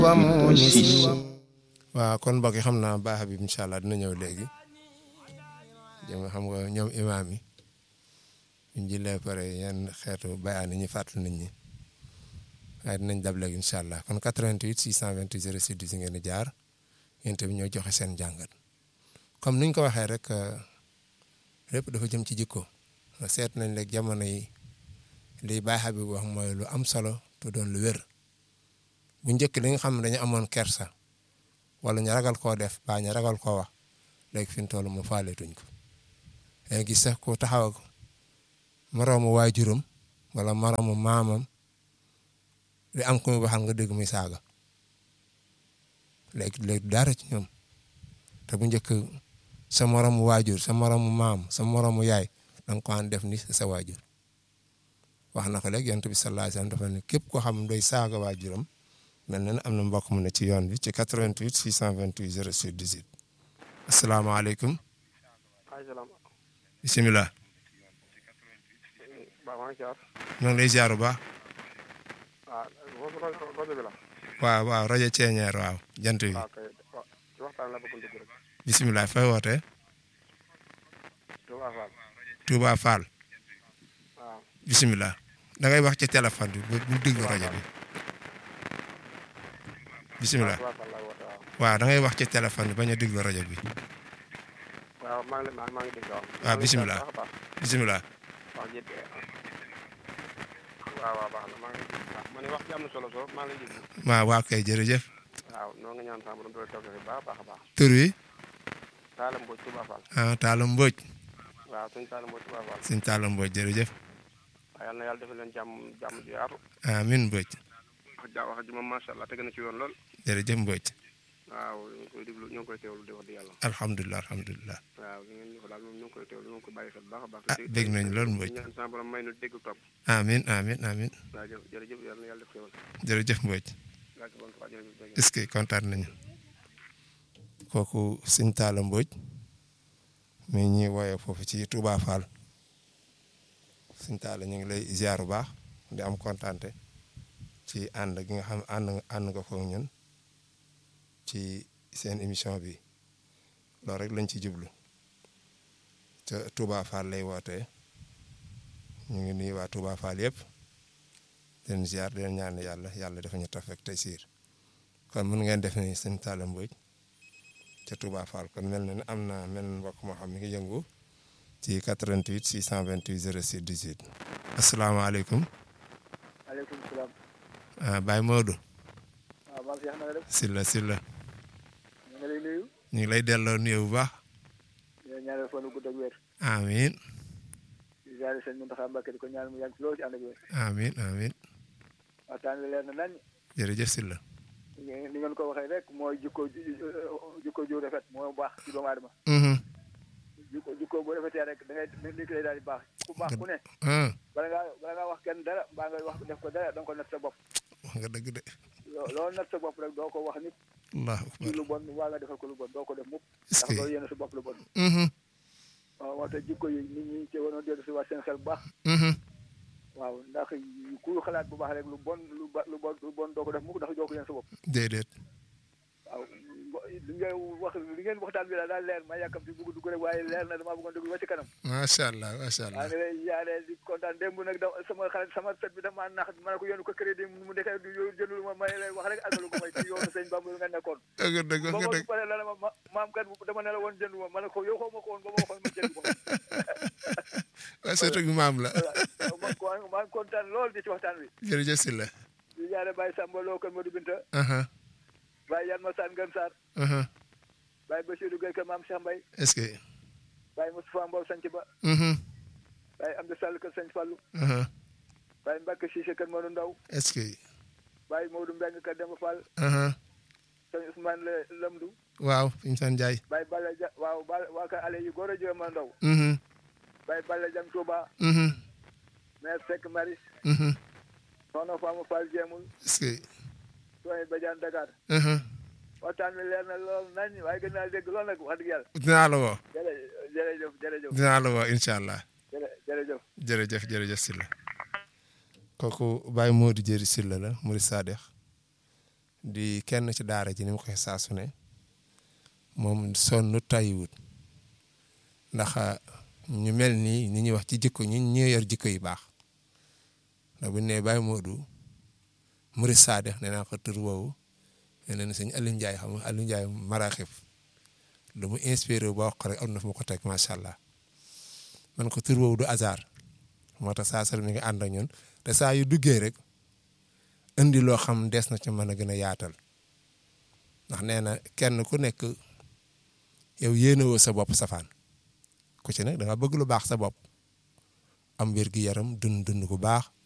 waaw kon mbokk yi xam naa baax bi incha allah dina ñëw léegi jëm xam nga ñoom imaam yi ñu jëlee pare yan xeetu bayaan yi ñu fàttali nit ñi waaye dinañ dab léegi incha allah kon 88 628 06 10 ngeen di jaar yéen tamit ñoo joxe seen jàngat comme niñ ko waxee rek lépp dafa jëm ci jikko seet nañ léegi jamono yi li baax bi wax mooy lu am solo te doon lu wér bu njëkk li nga xam ne dañu amoon kersa wala ñu ragal koo def ba ñu ragal koo wax léegi fi mu toll mu faaleetuñ ko léegi gis sax ku taxaw moroomu waajuram wala moroomu maamam di am ku muy waxal nga dégg muy saaga léegi léegi dara ci ñoom te bu njëkk sa moroomu waajur sa moroomu maam sa moroomu yaay da nga ko an def ni sa waajur wax na ko léegi yonent bi sallallahu alayhi wasallam dafa ne képp koo xam doy saaga waajuram mel na ne am na mbokk mu ne ci yoon bi ci 88 628 06 18 asalaamaaleykum bisimilah. ñoo ngi lay ziar bu baax. waaw waaw rajo Ceeñeer waaw jant bi. bisimilah fay wootee. Touba Fall. bisimilah. da ngay wax ci téléphone bi bu bu déglu rajo bi. bisimilah. waaw da ngay wax ci téléphone bi bañ a déglu rajo bi. waaw maa ngi maa ngi dégg waaw. waaw bisimilah bisimilah. waaw waaw baax na maa ngi waaw ma ne wax ji am na solo soo maa ngi lay déglu. waaw waa kay jërëjëf. waaw noo nga ñaan sama borom doole toog bu baax a baax a baax. tur wi. Talla Mbodj Touba Fall. ah Talla Mbodj. waaw suñu Talla Mbodj Touba Fall. suñ Talla Mbodj jërëjëf. waaw yal na yàlla defal leen jàmm jàmm ji yaatu. amiin Mbodj. wax ja wax ji moom macha allah teg na ci yoon lool. jërëjëf Mbodj. waaw ñu ngi koy déglu ñu ngi koy teewlu di wax di yàlla. alhamdulilah alhamdulilah. waaw li ngeen ñu ko daal moom ñu ngi koy teewlu ñu ngi ko bàyyi xel baax a baax. ah dégg nañ loolu Mbodj. ñaan sama borom may nu dégg topp. amiin amiin amiin. waaw jë jërëjëf yal na yàlla def xéwal. jërëjëf Mbodj. waaw ci bon waaw jërëjëf jërëjëf. est-ce que kontaan nañu. kooku sëñ Talla Mbodj. mi ñuy woowee foofu ci Touba Fall. sëñ Talla ñu ngi lay ziar bu baax di am kontaante ci ànd gi nga xam ànd ànd nga ko ñun ci seen émission bi loolu rek lañ ci jublu te Touba Fall lay wootee ñu ngi nuyu waa Touba Fall yëpp den ziar den ñaan yàlla yàlla dafa ñu taf ak tey siir kon mën ngeen def ni sëñ Talla Mbodj ca Touba Fall kon mel na ne am na mel na mbokk moo xam mi ngi yëngu ci 88 628 06 18 asalaamaaleykum. maaleykum salaam. ah Baye Modou. waaw maa ngi na nga def. Silla Silla. ñu ngi lay nuyu. ñu ngi lay delloo nuyu bu baax. di leen ñaanal fan wu gudd ak wér. amiin di ziare sëñ Mountakha Mbacké di ko ñaan mu yàgg ci loolu ci ànd ak wér. amiin amiin waxtaan wi leer na nañ. jërëjëf Silla. ni ngeen ko waxee rek mooy jikko ju jikko ju rafet moo baax ci doomu aadama. jikko jikko bu rafetee rek da ngay nit ki lay daal di baax ku baax ku ne. bala ngaa bala ngaa wax kenn dara mbaa nga wax def ko dara da nga ko natt sa bopp. wax nga dëgg de. loolu natt sa bopp rek doo ko wax nit. allahu ci akbar lu bon waa nga defal ko lu bon doo ko def mukk. est-ce ndax que loolu yéen sa bopp lu bon. waaw moo tax jikko yi nit ñi ci waroon dellu si waat seen xel bu baax. waaw ndax ku xalaat bu baax rek lu bon lu ba lu bon lu bon doo ko def mukk ndax doo ko yéen sa bopp. déedéet. waaw li ngeen wax li ngeen waxtaan bi daal daal leer ma yàkkam ci bugg dugg rek waaye leer na damaa bëggoon dugg ba ci kanam. macha allah macha maa allah. ngi lay yaare di kontaan démb nag da sama xarit sama sët bi dama nax ma ne ko yónnu ko crédit mu dekee jëndul ma may lay wax rek àggalu ko may ci yoonu sëñ Bamba nga nekkoon. dëgg dëgg ba wax nga ma dëgg. pare la ma maam kat dama ne la woon jëndu ma ma ne ko yow xaw ma ko woon ba ma waxoon ma jënd ko. waaw surtout maam la. voilà maa ngi kontaan lool di ci waxtaan wi. jërëjëf Silla. di yaare Baye Samba Lo kër Modou Binta aha Baye Yann Massane Ngën Sarr aha Baye Bassirou Gueye kër Maam Cheikh Mbaye est-ce que. Baye Moustapha Mbow Sanc Ba Baye Amdi Sall kër Sëñ Fallou aha Baye Mbacke Cissé kër Modou Ndaw est-ce que. Baye Modou Mbeng kër Demba Fall aha Sëñ Ousmane Le Lamdou waaw fi ñu san jaay. Baye Balla Dia waaw ba waa kër ale yu góor a jëma ndaw mhm Baye Balla Jang Touba mhm maire Seck Maris mhm Soxna Fama Fall Jéemul est-ce que. Soxna Badiane Dakar aha waxtaan wi leer na lool nañ waaye gën naa dégg lool nag wax dëgg yàlla dinaa la woo. jërë jërëjëf jërëjëf dinaa la woo incha allah. jërë jërëjëf jërëjëf jërëjëf Silla kooku Baye Modou Jëri Silla la Murid Sadex di kenn ci daara ji ni mu koy saa su ne moom sonn tayiwut ndax ñu mel nii ni ñuy wax ci jikko ñi ñu yor jikko yu baax ndax bu ñu nee Baye Modou Murid Sadex nee naa ko tur woowu nee na sëñ Aliou Ndiaye xam nga Aliou Ndiaye maraaxib lu mu inspiré ba wax ko rek am na fu ma ko teg macha allah man ko tur woowu du hasard moo tax saa sal mi ngi ànd ak ñun te saa yu duggee rek indi loo xam des na ci mën a gën a yaatal ndax nee na kenn ku nekk yow yéenewoo sa bopp safaan ku ci nag da nga bëgg lu baax sa bopp am wér gi yaram dund dund ku baax